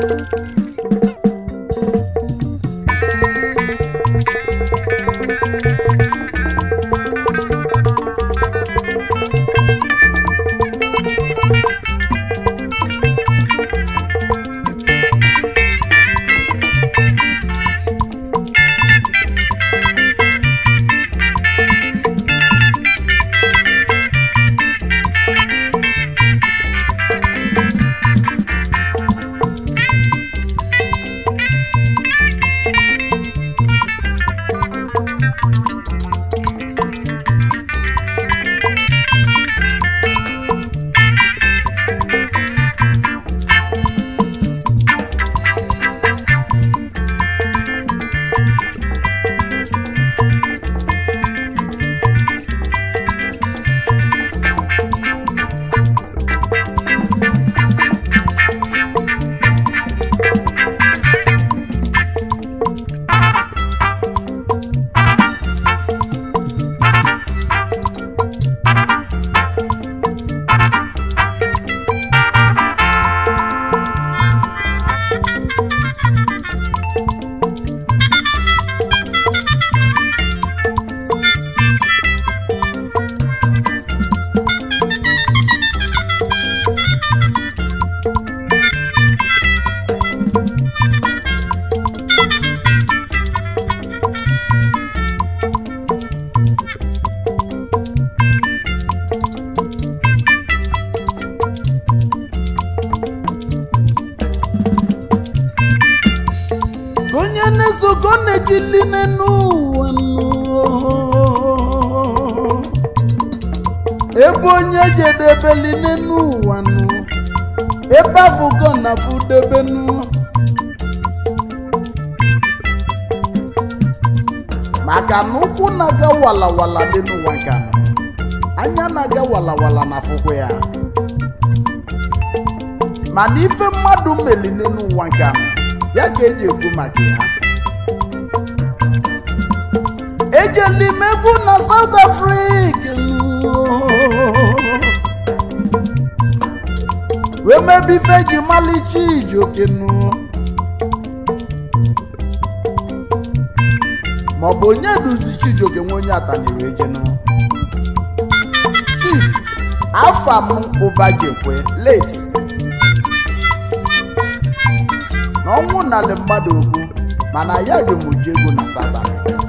onye na-esogo na-ekili n'ụwa nụ. ebe onye jedebeli n'ụwa nụ ebe afụgo na fudebenu maka na ụkwụ na-aga walawala dị n'ụwa nka nụ anya na-aga walawala na afụkwa ya mana ife mmadụ meli n'ụwa nka nụ ya ka eji ekwu maka ya ejeli m egwu na South Africa wee mebe ife ji malicha ijokenu maọbụ onye duzi Chijioke nwe onye atani wee jenu Chief afam ụbajekwe late na ọnwụ narị mmadụ okwu mana ya dị m ji ego na South Africa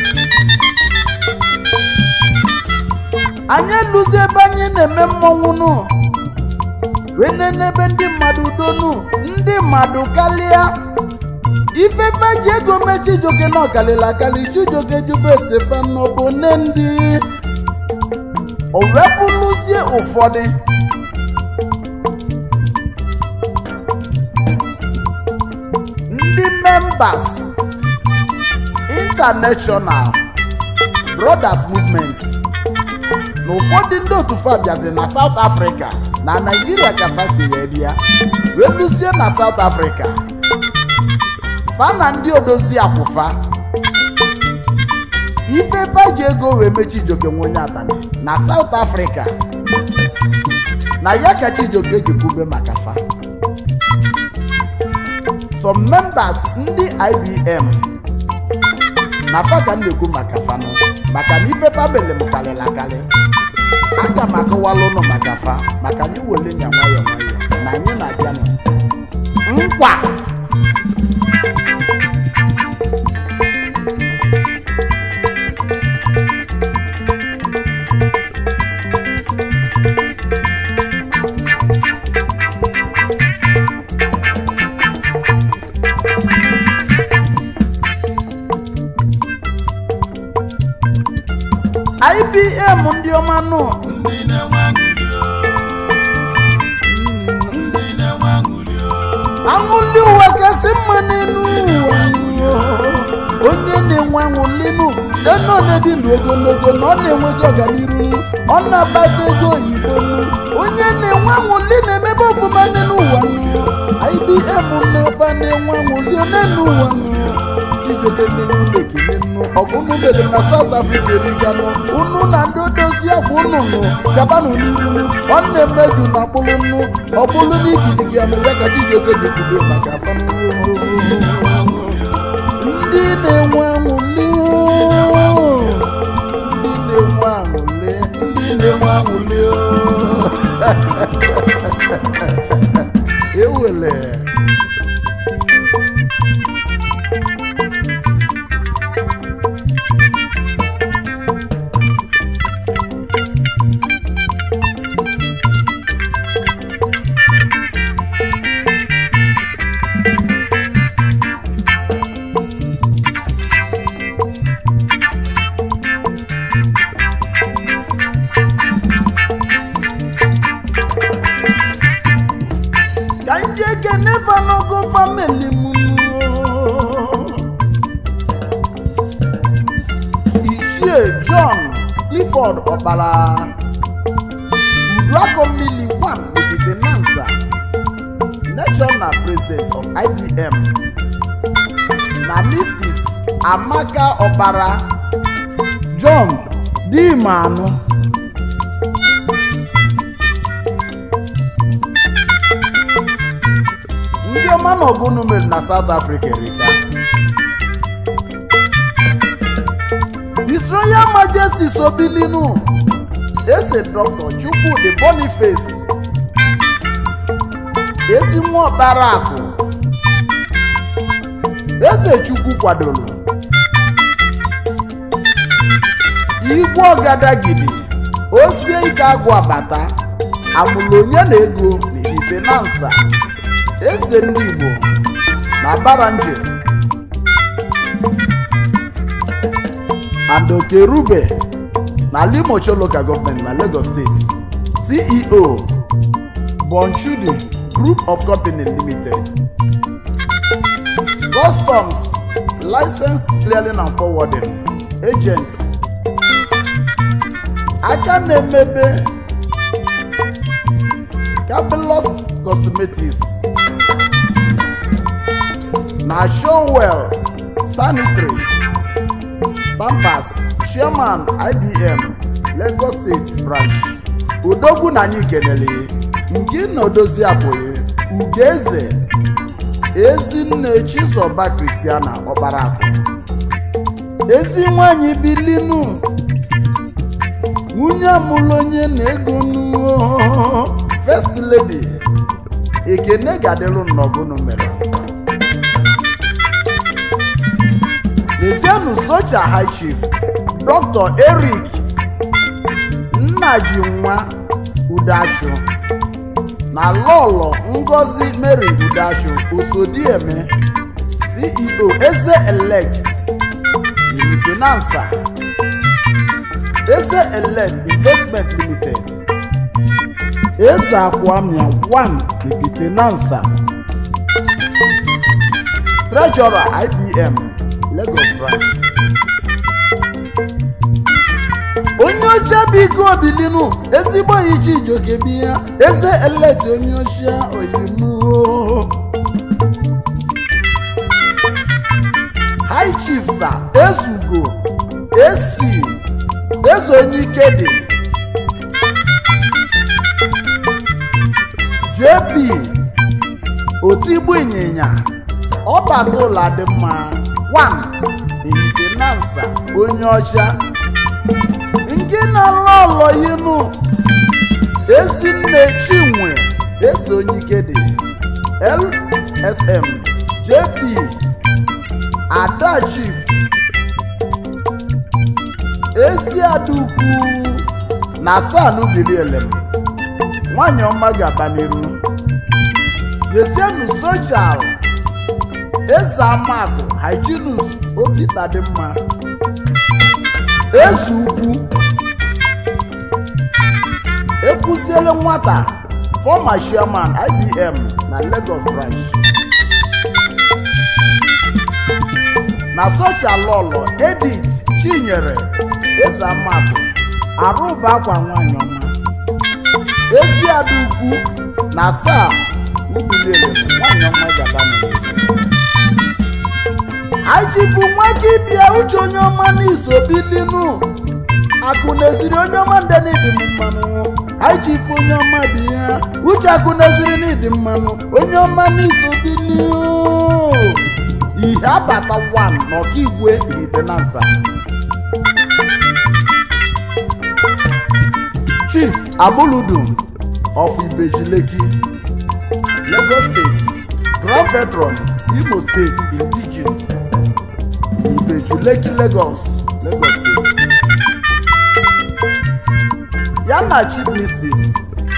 anyị eluzi ebe anyị na-eme mmọnwụ nụ wee nene ebe ndị mmadụ donu ndị mmadụ kalịa ifefe ji ego mee Chijioke na ọkalịla akali Chijioke jube esefe n'ọbụ nne ndị o wepụlụzie ụfọdụ ndị members international brothers movement na ụfọdụ ndị otu fa bịazi na south africa na naijiria ka pasi wee bịa wee lusie na south africa fa na ndị odozi akwụfa ife faji ego wee mee Chijioke nwe onye atani na south africa na ya ka Chijioke ji kwube maka fa some members ndị ibm na fa ka m na-ekwu maka fanụ maka na ife famili m karịrị akarị aga m akọwala ụnụ maka fa maka anyị wele nya nwayọ nwayọ na anyị na-abịa nụ nkwa ibm ndị ọma nụ ndị na-enwe aṅụrị o. ndị na-enwe aṅụrị o. aṅụli ụwa kasị mma n'elu ụwa nụ. onye na-enwe aṅụli nụ eno na-ebi ndụ ogologo na ọ na-enwezi ọganiru nụ. ọ na-akpata ego oyibo nụ. onye na-enwe aṅụli na-emebe ọfụma n'elu ụwa nụ. ibm na-ebe na-enwe aṅụli n'elu ụwa nụ. chijoke n'enye ụlọ ekele nnu ọgụ unu mere na South Africa eriganụ unu na ndị odozi akwa unu nụ gabanụ n'iru nwanne mmeju na mkpụrụ nnu ọ bụrụ na ikirigi anụ ya ka chijoke ji kwudo maka afọ ndị na-enwe aṅụli ndị na-enwe aṅụli ndị na-enwe aṅụli ewele ka nje kene fanogo famili m ichie john clifford ọkpara uduakomili 1 ifitenanza national president of ibm na mrs amaka ọkpara john dimanụ ndị ọma na ọgụnụ mere na South Africa erika His Royal Majesty Sobilinu ese Dr. Chukwudi Boniface ezi nwa ọkpara akụ eze Chukwu kwadoro igwe ọgadagidi osie ike agwụ abata amụlụ onye na ego n'ite na nsa eze ndị Igbo na Baranje and Okerube na Limocho Local Government na Lagos State CEO Bonchudi Group of Company Limited Customs License Clearing and Forwarding Agents aka na-emebe Capelos Cosmetics na Showwell Sanitary Pampers Chairman IBM Lagos State Branch Odogwu na anyị kenere nke na odozi abụghị Ugeze Ezinne Chizoba Christiana Ọkparakụ ezi nwanyị bilinu nwunye amụlụ onye na-ego nnu First Lady ekene ga-adịlụ nnọgụnụ mere Lezienụ Socha High Chief Dr. Eric Nnajinwa Udachu na Lọlọ Ngozi Mary Udachu Osodieme CEO Eze Elect Limitinansa Eze Elect Investment Limited Eze Akwamia 1 Limitinansa Treasurer IBM Lagos Branch onye oche biko obilinu ezigbo iche ijoke bi ya eze eleti onye oche oyimu high chief sa ezugo esi eze onye ike dị jp otigbu ịnyịnya ọbatụla dị mma 1 ihitenansa onye ọcha nke na-alọ ọlọ yinu ezinne chinwe eze onye ike dị lsm jp ada chief ezi adukwu na sanu bilielem nwanyị ọma ga-aba n'iru desienu sochal eze amakụ hyginus osita dị mma eze ukwu ekwuziele nwata former chairman ibm na lagos branch na sochalolo edith chinyere eze amakụ arụba akwa nwanyị ọma ezi ada ukwu na saa ubiliele nwanyị ọma gaba n'obodo aichifu nwaka ịbịa uche onye ọma n'isobilinu akụ na-esiri onye ọma ndị n'ịdị m mmanụ aichifu onye ọma bụ ihe uche akụ na-esiri n'ịdị mmanụ onye ọma n'isobili ihe abata 1 n'ọkaigwe itenansa chief amuludum of ibejileki lagos state grand patron imo state indigenes ibejuleki lagos lagos state ya na chief mrs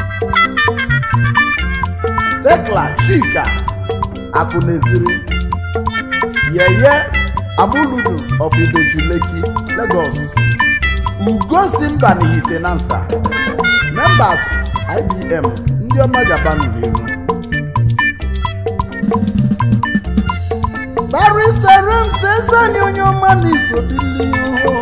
tekla chika akụneziri yeye amuludu of ibejuleki lagos ugosi mba n'ihitenansa members ibm ndị ọma japan n'ihu bariserem sezani onye ọma n'isobili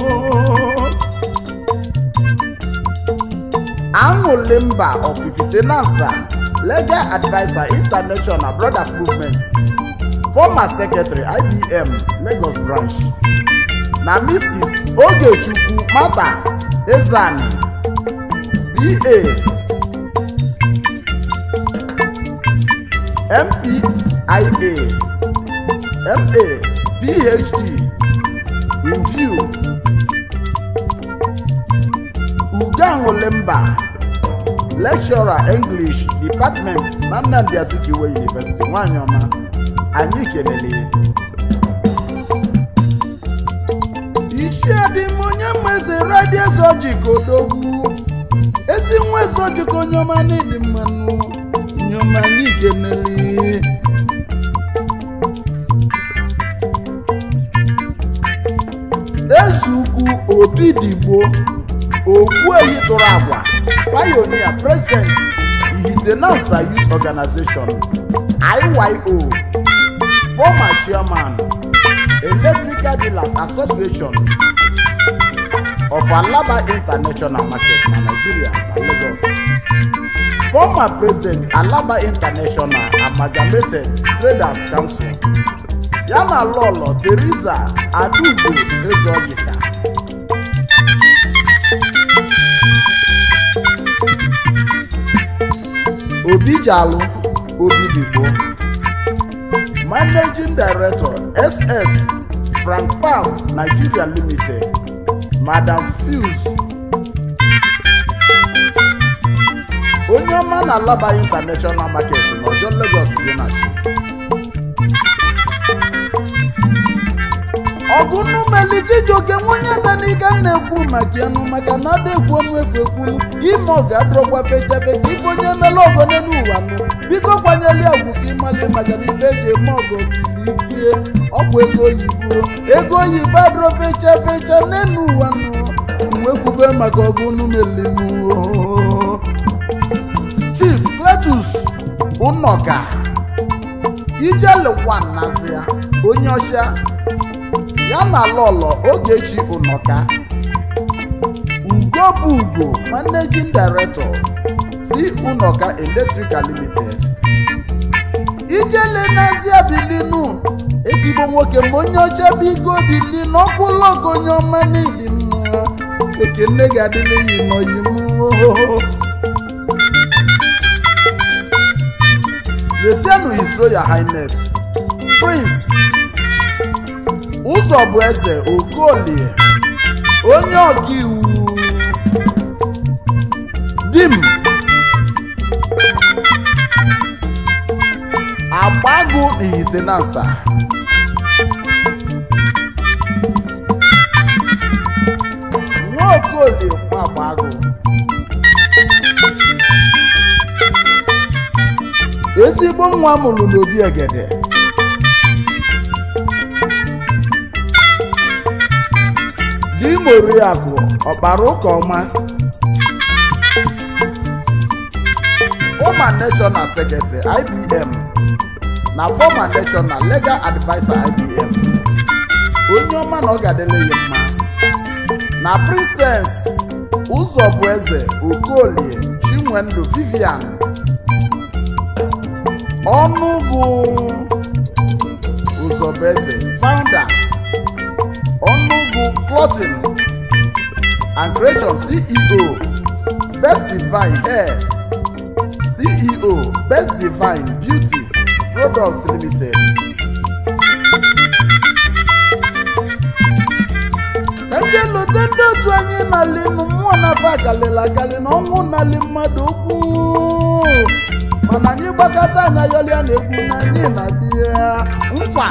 aṅụli mba of ifitenansa legal adviser international brothers movement former secretary ibm lagos branch na mrs ogechukwu mata ezani ba mpia ma phd in view uganwulimba lecturer english department na nnamdi azikiwe university nwanyị ọma anyị kelele ya ichie dị m onye mmeze radio zojik odogwu ezi nwa zojik onye ọma n'ịdị mmanụ onye ọma anyị kelele ezukwu obi digbo ogbuehi tụrụ agwa pionia president ihitenansa youth organization iyo former chairman electrical dealers association of alaba international market na nigeria na lagos former president alaba international amalgamated traders council ya na lọlọ teresa adaugo ezeojika obijalu obidigbo managing director ss frank pam nigeria limited madam fuse onye ọma na alaba international market n'ọjọ lagos dị na chi ọgụnumeli chijioke nwunye danika na-ekwu maka yanụ maka na ada ekwu ọnụ efu ekwunu ime ọ ga-adọrọkwa fechafecha ife onye mele ọgọ n'elu ụwa nụ biko kwanyeli ọgwụ ka ịmali maka na ife eji eme ọgọ siri ike ọgwụ ego oyibo ego oyibo adọrọ fecha fecha n'elu ụwa nụ mwekwube maka ọgụnumeli nụ chief cletus ụnọka ijelekwan nazi ya onye ọcha ya na lọlọ ogechi ụnọka ugo bụ ugo managing director si ụnọka electrical limited ijele n'azịa bilinu ezigbo nwoke ma onye ọcha bụ igo bili n'ọkụ lọgo onye ọma n'ihi mma ekene ga-adịla yi n'oyi m lesienụ his royal highness prince ụzọ bụ eze okolie onye ọkaiwu dim agbagụ n'ihitenansa nwa okolie nwa agbagụ ezigbo nwa mụrụ n'obi egede di moriakụ ọkpara ụka ọma former national secretary ibm na former national legal adviser ibm onye ọma na ọ ga-adịle ya mma na princess ụzọbụeze okolie chinwendu vivian ọnụgụ Ụzọbeze founder Ọnụgụ Clothing and Creation CEO Best Divine Hair CEO Best Divine Beauty Products Limited eje lote ndị otu anyị nali nụ mmụọ na-afa akalịla akali na ọnwụ nali mmadụ okwu mana anyị gbakọta anya yọlịa na-ekwu na anyị na-abịa nkwa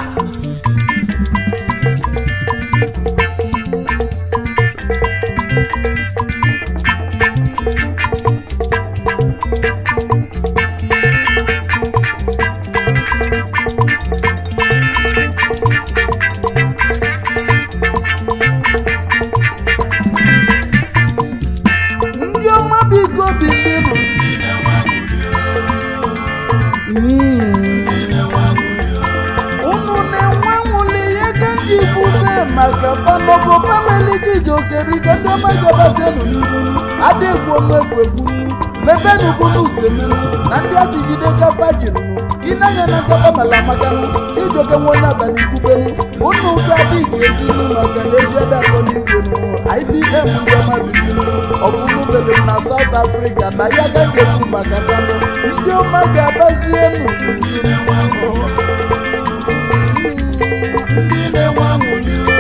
ndị ọma biko bilinụ ndị na-enwe aṅụrị o Mm. ndị na-enwe aṅụrị o unu na-enwe nwụli ihe ka ndị igbo mee maka panogo pameli jijokeriko ndị ọma gabasienụ n'ihu adịgwu omefu egwu mebenugunu usemenu na ndị asị jide gaba jinụ ịnanya na nkapa mala makanụ chijoke nwe onye ọganikwubenu unu ga-adị ga-ejinu maka na eji adakọ n'igwenu ibm ndị ọma bibinu ọbụrụ bebere na South Africa na ya ga ngebu maka kanụ ndị ọma ga-abazienu ndị na-enwe aṅụrị o ndị na-enwe aṅụrị o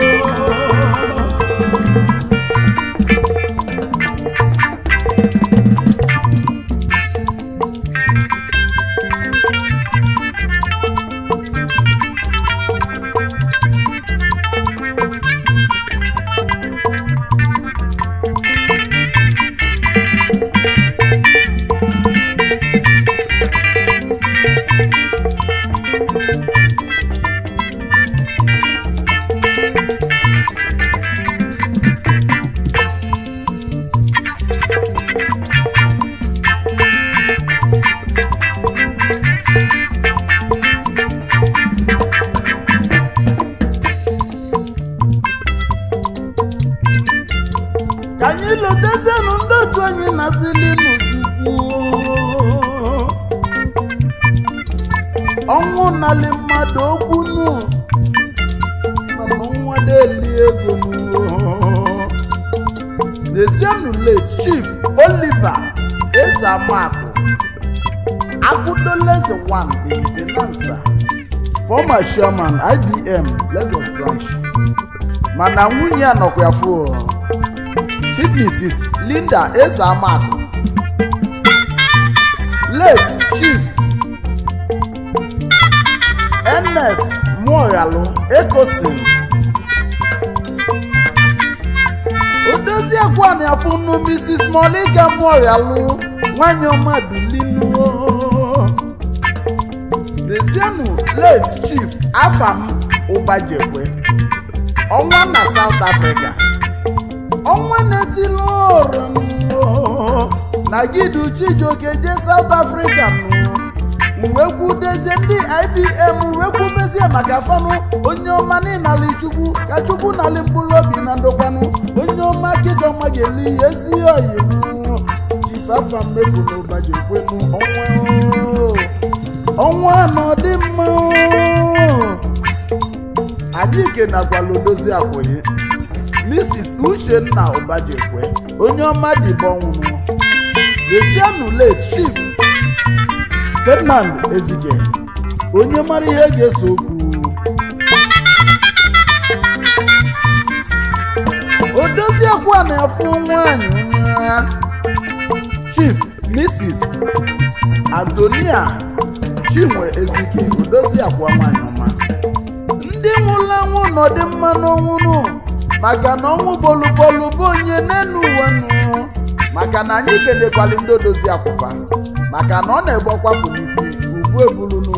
ka anyị lotezienụ ndị otu anyị na-asịlinu chukwu ọnwụ nali mmadụ okwu nụ mana ọnwa deli ego nụ Desienu late chief Oliver Ezeamakụ Akudoleze one the Tenansa former chairman IBM Lagos branch mana nwunye a nọkwa ya fụ Chief Mrs. Linda Ezeamakụ late chief Ernest Muogalu Ecosin odoziekwu afụnụ Mrs. Monica Muogalu nwanyị ọma bilinu Dezienu late chief Afam Ụbajekwe ọnwa na South Africa ọnwa na-etili ụra na gidu Chijioke je South Africa nụ uwe kwudezie ndị IBM uwe kwubezie maka fanụ onye ọma n'ịnali chukwu ka chukwu nali mkpụrụ obi na ndokwanụ onye ọma kịjọma ga-eli ihe ezi oyi nụ chifafa mmefu na ụbaji kwenu ọnwa oo. ọnwa na ọdị mma oo. anyị kenakwala odozi akwụghị mrs uchenna ụbajekwe onye ọma dịbọ nwụrụ desienu late chief ferdinand ezike onye mara ihe ga-eso okwu odoziekwu a na-afụ nwanyị nwa chief mrs antonia chinwe ezike odoziakwa nwanyị ọma ndị nwụrụ anwụ nọdị mma n'ọnwụnụ maka na ọnwụ bolubolu bụ onye n'elu ụwa nụ maka na anyị kenekwali ndị odozi akwụfa maka na ọ na-egbokwapụ n'isi ugbu ebulunu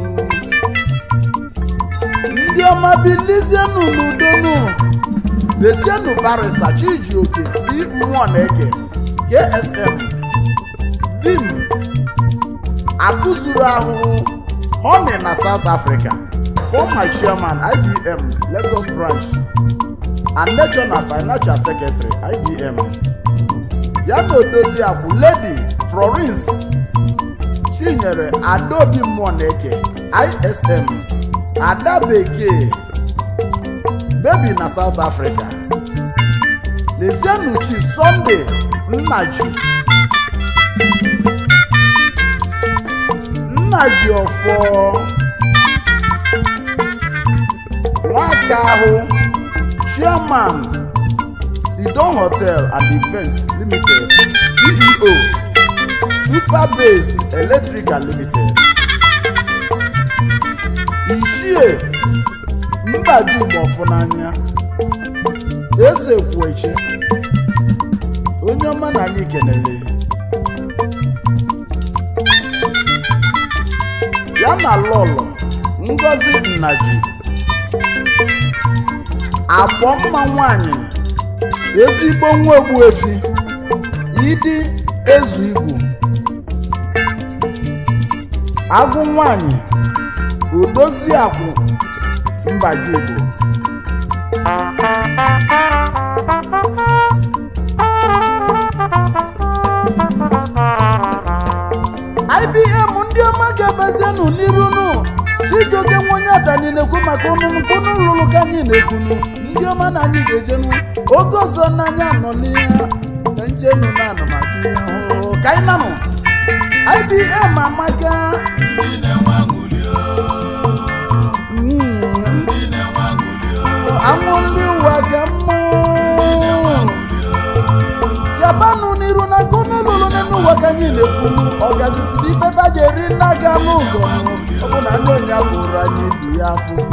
ndị ọma bilizienụ n'udonu desienụ barista chijioke si mmụọ na-eke ksm dim akụzuru ahụhụ honey na south africa former chairman ibm lagos branch and national financial secretary ibm ya na odozi akwụ lady florence chinyere adaobi mmụọ na-eke ism ada bekee bebi na south africa lezienụ chief sunday nnaji nnaji ọfọ nwaka ahụ chairman sidon hotel and events limited ceo superbase electrical limited ichie mbaju gbọfụ n'anya eze kwuechi onye ọma na anyị kenele ya na lọlọ ngozi nnaji agbọ mma nwanyị ezigbo nwa ogbuefi idi ezu igwu agụ nwanyị odozi akwụ mbaju igbo ibm ndị ọma ga-abazienụ n'irunu chijioke nwa onye atani na-ekwu maka ọnụnụ kunu lụrụ ka anyị na-ekwunu ndị ọma na anyị ga-ejenu oge ọzọ n'anya nọ n'ihe ka njenu na anụmaka ihe hụ ka anyị nanụ ibm amaka ndị na-enwe aṅụrị o mm, ndị na-enwe aṅụrị o anwụ ndị ụwa ka mma yabanụ n'iru na kunu lụrụ n'elu ụwa ka anyị na-ekwunu ọgazisiri ibe ba ji eri nna ga n'ụzọ ọ bụ na ndị onye bụrụ anyị ibi ya afụfụ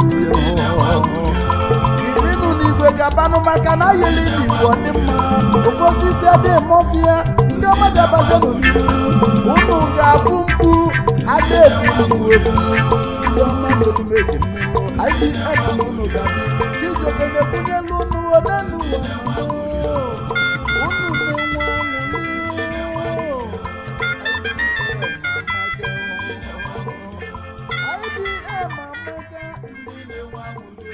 irinụ n'igwe gabanụ maka na ayeli n'igwe dị mma ofe osisi adịghị mọfịa ndị ọma ga-abazienụ n'iru unu ga-abụ mkpu ada ebu ebu ndị ọma n'omume ekene IBM unu ga-abụ chijioke na-ebunyelu unu onenu ụwa unu na-enwe aṅụrị IBM amaka ndị na-enwe aṅụrị